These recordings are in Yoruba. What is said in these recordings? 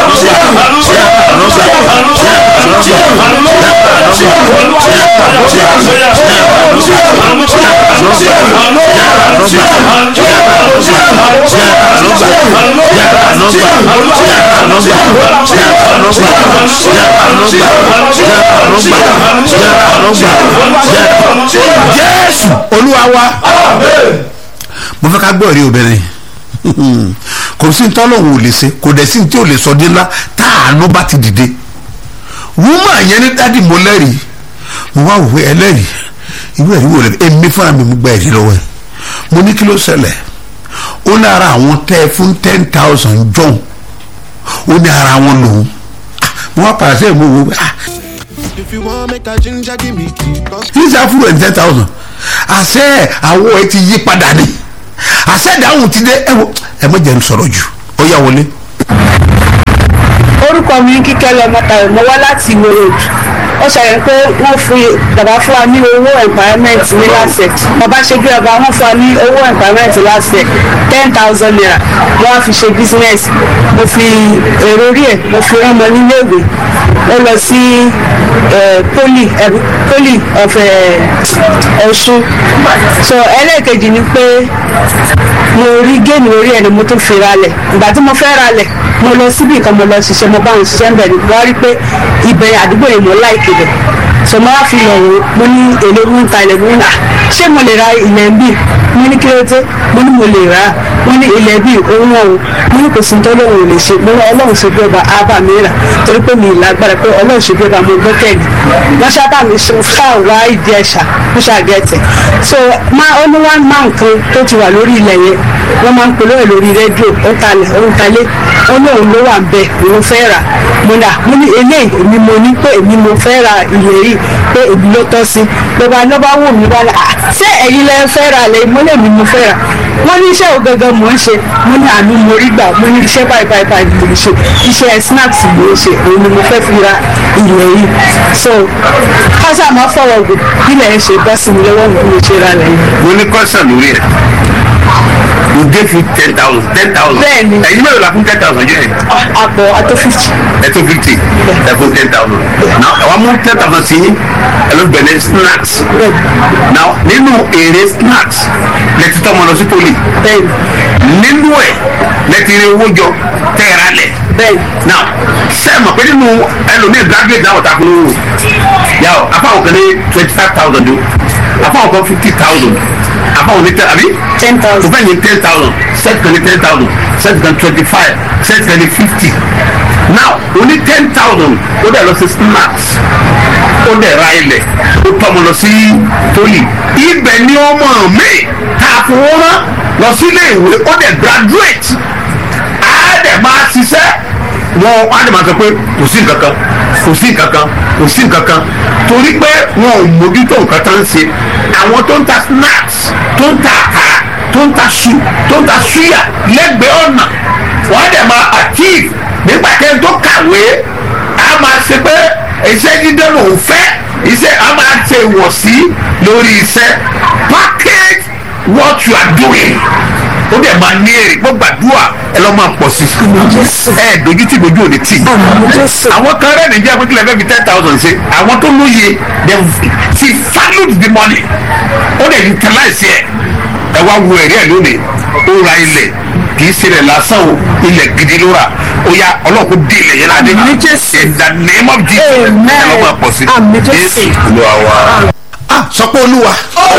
jésù olúwa wa mo fẹ́ ká gbọ́ èrè obìnrin kò sí ní tọ́lọ́hún ò lè ṣe kò dẹ̀ sí ní tí ò lè sọ dé ńlá tá àánú bá ti dìde wúmọ̀ yẹn ní dádì mo lẹ́rìí mo wá wò ẹlẹ́rìí ìwé ẹ̀rí wò lẹ́ èmi fúnra mi mo gba ẹ̀rí lọ́wọ́ ẹ̀ mo ní kí ló ṣẹlẹ̀ ó ní ara àwọn tẹ́ fún ten thousand john ó ní ara wọn lòun mo wá pàṣẹ mo wò ah If you want make a ginger, give me key. Cause kí ṣe àfúrò ẹ̀ ten thousand àṣẹ àwọ̀ ẹ ti yí padà ni àṣẹ ìdáhùn ti dé ẹ wo ẹ mọ̀ jẹ́ ń sọ̀rọ̀ jù ó yá wọlé. orúkọ mi ń kíkẹ́ lọ mọ́tàlẹ́ mo wá láti ìwé road ó ṣàyẹ̀ pé wọ́n fi bàbá fún wa ní owó empowerment ní LASEC bàbá ṣe bí ọba wọ́n fún wa ní owó empowerment LASEC ten thousand naira wọ́n á fi ṣe business mo fi èrò orí ẹ̀ mo fi rán ọmọ níléèwé ó lọ sí eh, poli eh, poli of eh, Ọ̀ṣun so ẹlẹ́ẹ̀kejì ni pé mo rí géèmù orí ẹ̀ ni mo tún fi ralẹ̀ ìgbà tí mo fẹ́ ralẹ̀ mo lọ síbi kan mo lọ ṣiṣẹ́ mo bá wọn ṣiṣẹ́ ń bẹ̀ ni wọ́n rí pé ibẹ̀ àdúgbò yìí mo láìkè bẹ̀ so mo wá fi lọ wò ó mo ní èlé ń ta ilẹ̀ mi nà ṣé mo lè ra ilẹ̀ ń bì mo ní kí ló dé mo ní mo lè rà á mo ní ilẹ̀ bíi òun ọ̀hún mo ní kò sí ní tọ́lọ́run ò lè ṣe mo ní ọlọ́run ṣe bí ọba ábà mi rà torí pé mi ì lágbára pé ọlọ́run ṣe bí ọba mo gbẹ́kẹ̀lé wọ́n ṣábà mi ṣáà wá ìdí ẹ̀ṣà mo ṣàgẹ̀tẹ̀ so máa ó ní wá máa nǹkan tó ti wà lórí ilẹ̀ yẹn wọ́n máa ń polówó ẹ̀ lórí rédíò ó ń talẹ̀ ó ń talẹ̀ ó lóun ló wà ń bẹ̀ òun fẹ́ rà mo dà mo ní eléyìí èmi mo ní pé èmi mo fẹ́ ra ilé yìí pé èmi ló tọ́ sí lọ́ba lọ́ba wò mí wá ní à ṣé ẹ̀yin lẹ fẹ́ ra lẹ́yìn mo lè mi mo fẹ́ rà wọ́n ní iṣẹ́ ògangan mò ń ṣe mo ní àánú mo rí gbà mo ní iṣẹ́ báyìí báyìí báyìí mo ń ṣe iṣẹ́ snacks mo ń ṣe òun ni mo fẹ́ fi ra ilẹ̀ yìí so kásá máa fọwọ́ gùn ilẹ̀ ń ṣe bọ́ sí mi lọ́wọ́ mi mo ṣe ra lẹ́yìn. mo ní kọ́sàn lórí ẹ̀ you gave you ten thousand ten thousand Bẹ́ẹ̀ni. ẹ̀yin mẹ́rin la fún ten thousand jẹ́ ẹ̀ àpò àtó fifty ẹ̀ tó fifty ẹ̀ fún ten thousand now ẹ̀ wá mú ten thousand sí ẹ̀ ló bẹ̀rẹ̀ snacks now nínú èrè snacks lẹ́tí tọ́mọ lọ sí poli bẹ́ẹ̀ nínú ẹ̀ lẹ́tí rí owó jọ tẹ́ẹ̀rẹ́ lẹ̀ bẹ́ẹ̀ now sẹ́ẹ̀mù pé nínú ẹlòmíì graduate náà ọ̀tá kúrò yà ọ́ afáwọn kan ní twenty five thousand o afáwọn kan fifty thousand afáwọn ní tẹ àbí ten o thousand fẹ́ ní ten thousand set kan ní ten thousand set kan twenty five set kan ní fifty now o ní ten thousand o dẹ̀ lọ sí snacks ó dẹ̀ ra ilẹ̀ ó tọ́mọ lọ sí poli ibẹ̀ ni ọmọ mi ta fowó rán lọ sí ilé ìwé ó dẹ̀ graduate á dẹ̀ máa ṣiṣẹ́ wọn á dẹ̀ máa sọ pé kò sí nǹkan kan kò sí nǹkan kan kò sí nǹkan kan torí pé wọn ò mójútó nǹkan tó ń ṣe àwọn tó ń ta snacks tó ń ta àkàrà tó ń ta su tó ń ta suya lẹ́gbẹ̀ẹ́ ọ̀nà wọ́n á dẹ̀ máa achieve nígbà tẹ́ tó kàwé á máa ṣe pé iṣẹ́ dídé lòún fẹ́ iṣẹ́ á máa ṣe ìwọ̀sí lórí iṣẹ́ package what you are doing ó dẹ̀ máa ní èrè gbọ́ gbàdúrà ẹ lọ́ máa pọ̀ sí ẹ dojú tí dojú ò ní tì àwọn kan rẹ̀ nìjẹ́ pé kílẹ̀ fẹ́ fi ten thousand ṣe àwọn tó lóye they ti valued the money ó dẹ̀ utilize ẹ̀ ẹ wá wo ẹ̀rí ẹ̀ lónìí ó ra ilẹ̀ kì í ṣe ilẹ̀ lásán o ilẹ̀ gidi ló rà ó yá ọlọ́kùn dé ilẹ̀ yẹn ládé Àmín Jésù. in the name of Jesus Amen. ẹ lọ́ máa pọ̀ sí Àmín Jésù. olúwa wa. ah sọ pé olúwa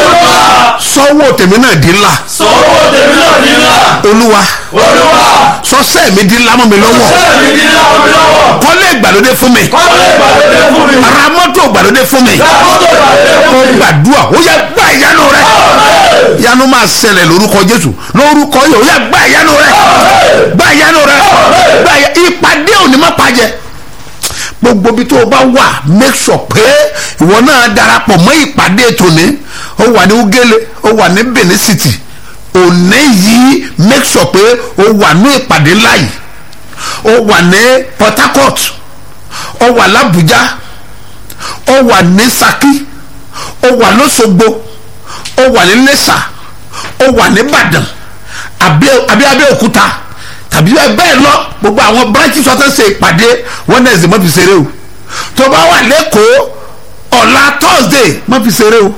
sọ́wọ́ tèmi náà di ńlá sọ́wọ́ tèmi náà ní ńlá olúwa olúwa sọ́sẹ́ mi di ńlá mọ́ mi lọ́wọ́ sẹ́ẹ̀mì ní ńlá omi lọ́wọ́ kọ́lé ìgbàlódé fún mi kọ́lé ìgbàlódé fún mi ra mọ́tò ìgbàlódé fún mi mọ́tò ìgbàlódé fún mi gbàdúrà ó yẹ gbà ìyanu rẹ ìyanu máa ṣẹlẹ̀ lórúkọ jésù lórúkọ yìí ó yẹ gbà ìyanu rẹ gbà ìyanu rẹ gbà ìyá ìpàdé òní má pàjẹ́ gbogbo bí tó o bá wà make sure pé ìwọ náà darapọ̀ mọ́ ìpàdé tòní ó wà ní ugele ó wà ní benin city òní yìí make sure pé ó wà ní ìpàdé ńlá yìí ó wà ní port harcourt ó wà làbújá ó wà ní saki ó wà lọ́sọ̀gbọ̀ ó wà ní lẹ́sà ó wà ní ìbàdàn àbí àbí abẹ́òkúta tàbí bẹ́ẹ̀ lọ gbogbo àwọn branches ọ̀tẹ̀ ṣe ìpàdé wednesday má fi ṣeré o tó bá wà lẹ́kọ̀ọ́ ọ̀la thursday má fi ṣeré o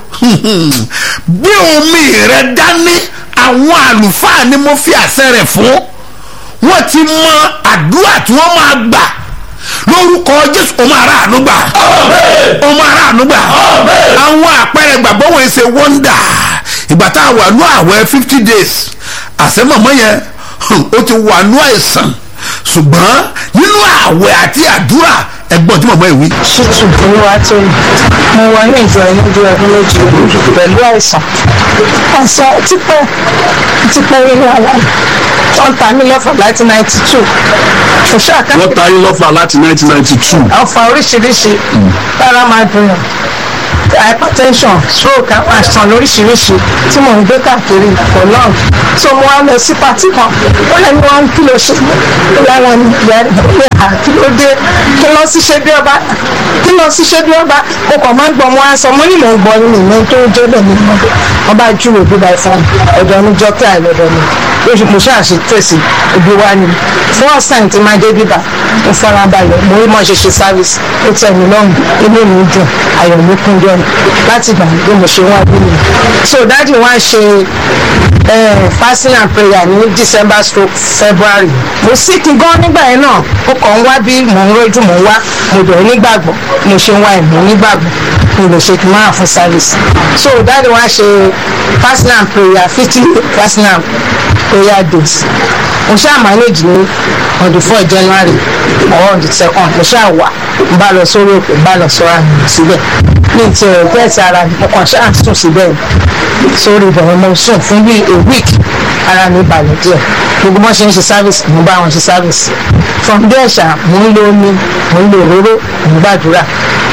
bí omi rẹ dání àwọn àlùfáà ni mo fi àṣẹ rẹ̀ fún wọ́n ti mọ àdúrà tí wọ́n máa gbà lórúkọ jésù o máa rà àánú gbà o máa rà àánú gbà àwọn àpẹẹrẹ gbàgbọ́ wọn ṣe wọ́ndà ìgbà tá a wà ní àwẹ̀ fifty days àṣẹmọ̀mọ́ yẹn ó ti wà ní àìsàn ṣùgbọ́n nínú àwẹ̀ àti àdúrà ẹgbọ́n tí mọ̀mọ́ ìwí. ṣùtù olúwa tó ní mo wọ inú ìjọ ẹni bí ọdún méjì pẹ̀lú àìsàn àìsàn tipẹ́ tipẹ́ rírọ àlá wọ́n ta mí lọ́fà láti ninety two kò ṣáà ká wọ́n ta yín lọ́fà láti nineteen ninety two. ọ̀fà oríṣiríṣi lára máa dùn hypertension stroke àwọn àìsàn lóríṣiríṣi tí mò ń gbé káàkiri for long so mo wá lọ sí pàtí kan ó lẹ́nu wá ń kí ló ṣe ó lára mi ìyá rẹ̀ ó lè hà kí ló dé kí lọ sí ṣe bí ọba kí lọ sí ṣe bí ọba mo kàn máa ń gbọ́ mo á sọ mo ní mò ń gbọ́ nínú ìmọ̀ tó ń jẹ́ bẹ́ẹ̀ ni mo wọ́n bá júwèé bí báyìí fún mi ọ̀dọ̀ mi jọ pé àìlọ́dọ̀ mi lóṣù mo ṣáà ṣe tẹ̀sí ibi wá ni first time tí máa dé bíbá mo fara balẹ̀ mo rí mọ́ ṣe ṣe service ó tẹ̀ mí lọ́rùn inú mi dùn ayọ̀ mi kún jọ ni láti gbà bí mo ṣe wá bí mi so dáàdi wá ṣe eh, fasting and prayer ní december stroke february mo sick gan nígbà yẹn náà ó kàn ń wá bí mò ń rojú mò ń wá mo bẹ̀rẹ̀ nígbàgbọ́ mo ṣe ń wá ẹ̀mí nígbàgbọ́ mi lè ṣe kí n máa fún service so dáàdi wá ṣe fasting and prayer fifty fasting and prayer days mo ṣáà manage ní on the four january or on the second mo ṣáà wà n bá lọ sórí òkè n bá lọ sọ́ra mi síbẹ̀ ní ti ẹ̀ bẹ́ẹ̀ ti ara mi mo kàn ṣáà sùn síbẹ̀ sórí ìbẹ̀rẹ̀ mo sùn fún bí a week ara mi balẹ̀ díẹ̀ gbogbo bọ́n ṣe ń ṣe service mo bá wọn ṣe service from there ṣá mo ń lo omi mo ń lo òróró mo ń gbàdúrà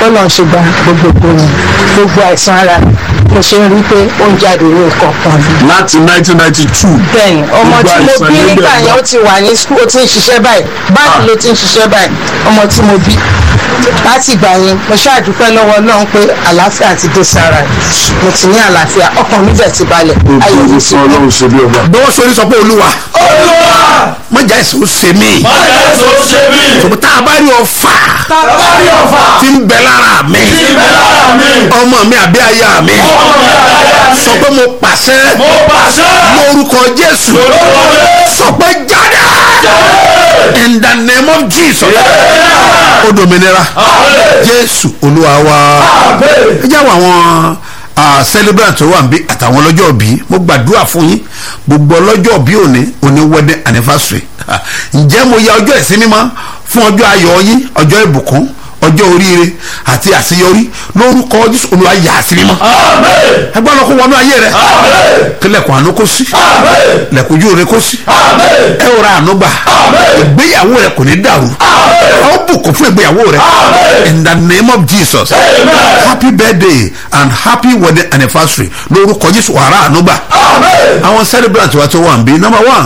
bọ́lá ń ṣe gba gbogbo gbogbo àìsàn ara mi mo ṣe ń rí i pé ó ń jáde ní ìkọ̀ọ̀kan ni láti nineteen ninety two. bẹ́ẹ̀ni ọmọ Gbogbo tí mo àìsàn bí ló nígbà bẹ̀rẹ̀ yẹn ó ti wà ní skul ó ti ń ṣiṣẹ́ báyìí báńkì ló ti ń ṣiṣẹ́ báyìí ọmọ tí mo bí láti ìgbà yẹn mo ṣáàdúpẹ́ lọ́wọ́ Ọlọ́run pé àlàáfíà ti dé sára mi mo ti ní àlàáfíà ọkàn mi bẹ̀ ti balẹ̀ ayọ̀ mi Ògo ti fún kú. ọlọ́run ṣe bí ọba. bọ́wọ́ sori sọ pé olúwa olúwa mọ̀jà ẹ̀sìn ó ṣe mí má jẹ́ tó ṣe mí tòbí tá a bá rí ọfà tábàárí ọ̀fà tí ń bẹ lára mi tí ń bẹ lára mi ọmọ mi àbí aya mi ọmọ mi àdáyà mi sọ pé mo pàṣẹ mo pàṣẹ lórúkọ jésù lórúkọ Jésù. sọ pé jáde in the name of jesus ó dominira jésù olúwa wa ẹ jẹ́ àwọn àwọn ah, celebrant tó wà níbí àtàwọn ọlọ́jọ́ bí mo gbàdúrà fún yín gbogbo ọlọ́jọ́ bí òní òní wedding anniversary Ah, ǹjẹ́ mo ya ọjọ́ ìsinmi mọ́ fún ọjọ́ ayọ̀ yín ọjọ́ ìbùkún ọjọ́ oríire àti àṣeyọrí lórúkọ jésù olúwa yà á sí mímọ́ ẹgbẹ́ ọlọ́kọ̀ wọnú ayé rẹ kílẹ̀kùn àánú kó sí lẹ̀kùn ojú rẹ kó sí ẹ ò ra àánú gbà ìgbéyàwó rẹ kò ní dàrú ọ bùkún fún ìgbéyàwó rẹ in the name of jesus happy birthday and happy wedding anniversary lórúkọ jésù wàrà àánú gbà àwọn celebrant wa tó wà ń bí number one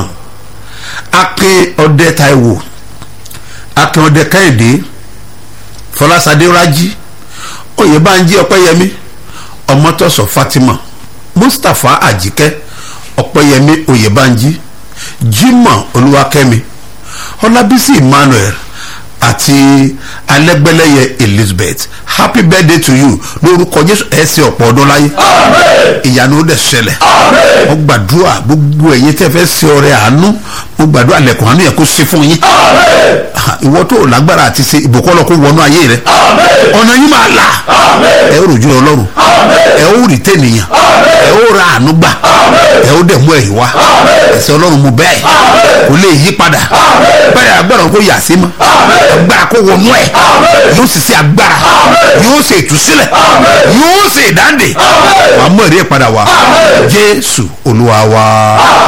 akin ọdẹ taiwo akin ọdẹ kẹ́hìndé fọlásadé rájí oyèbánjí ọpẹ́yẹmí ọmọtọ́sọ fatima mustapha àjíkẹ́ ọpẹ́yẹmí oyèbánjí jimoh olúwakẹ́mi ọlábísí emmanuel àti alẹ́gbẹ́lẹ́yẹ elizabeth happy birthday to you lórúkọ jésù ẹ̀ ṣe ọ̀pọ̀ ọdún láyé ìyanu ó dẹ̀ ṣẹlẹ̀ mo gbàdúrà gbogbo ẹ̀yin tẹ́ fẹ́ ṣe ọrẹ àánú mo gbàdúrà lẹ́kùn àánú yẹn kó ṣe fún yín ìwọ tó o lágbára àti ṣe ìbùkún ọlọ́kùn wọnú ayé rẹ ọ̀nà yín máa là ẹ ó rojú ọlọ́run ẹ ó rí tẹ̀nìyàn ẹ ó ra àánú gbà ẹ ó dẹ̀ mú ẹ̀yìn wá ẹ̀sẹ̀ ọlọ́run mu bẹ́ẹ̀ kò lè yí padà bẹ́ẹ̀ agbára kó yà sí mọ́ agbára kó wọnú ẹ̀ yóò sì ṣe agbára yóò ṣe ìtúsílẹ̀ yóò ṣe ìdáǹdè wàá mú ẹ̀rí ẹ̀ padà wá jésù olúwa wa.